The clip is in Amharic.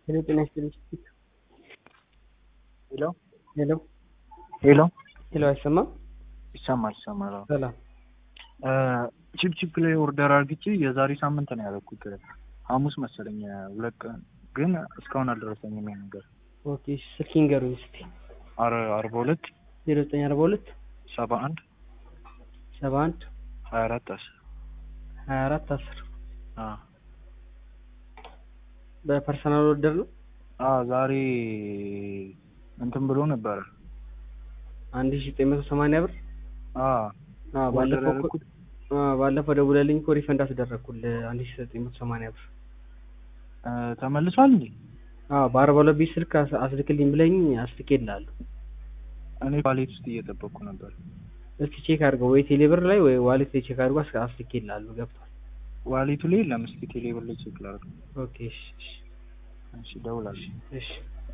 ሄሎ ጤና ይስጥልኝ። ሄሎ ሄሎ ሄሎ ሄሎ አይሰማም? ይሰማል ይሰማል። አዎ። ሰላም ቺፕ ቺፕ ላይ ኦርደር አድርግቼ የዛሬ ሳምንት ነው ያደረኩት። ሐሙስ መሰለኝ ሁለት ቀን ግን እስካሁን አልደረሰኝም ይሄ ነገር። ኦኬ ስልክ ይንገሩኝ እስኪ አረ አርባ ሁለት ዜሮ ዘጠኝ አርባ ሁለት ሰባ አንድ ሰባ አንድ ሀያ አራት አስር ሀያ አራት አስር አዎ በፐርሰናል ኦርደር ነው። አዎ ዛሬ እንትን ብሎ ነበረ። አንድ ሺ ዘጠኝ መቶ ሰማንያ ብር አዎ አዎ፣ ኦርደር ባለፈው እኮ- ያደረኩት አዎ፣ ባለፈው ደውለልኝ እኮ ሪፈንድ አስደረግኩልህ አንድ ሺ ዘጠኝ መቶ ሰማንያ ብር። እ፣ ተመልሷል እንዴ? አዎ በአርባ ሁለት ቢት ስልክ አስ- አስልክልኝ ብለኝ አስልኬልሃለሁ። እኔ ዋሌት ውስጥ እየጠበቅኩ ነበር። እስኪ ቼክ አድርገው ወይ ቴሌብር ላይ ወይ ዋሌት ላይ ቼክ አድርገው አስ- አስልኬልሃለሁ። ገብቷል። ዋሌቱ ላይ የለም። እስኪ ቴሌብር ላይ ቼክ ላድርግ። ኦኬ እሺ እሺ እሺ፣ እደውላለሁ። እሺ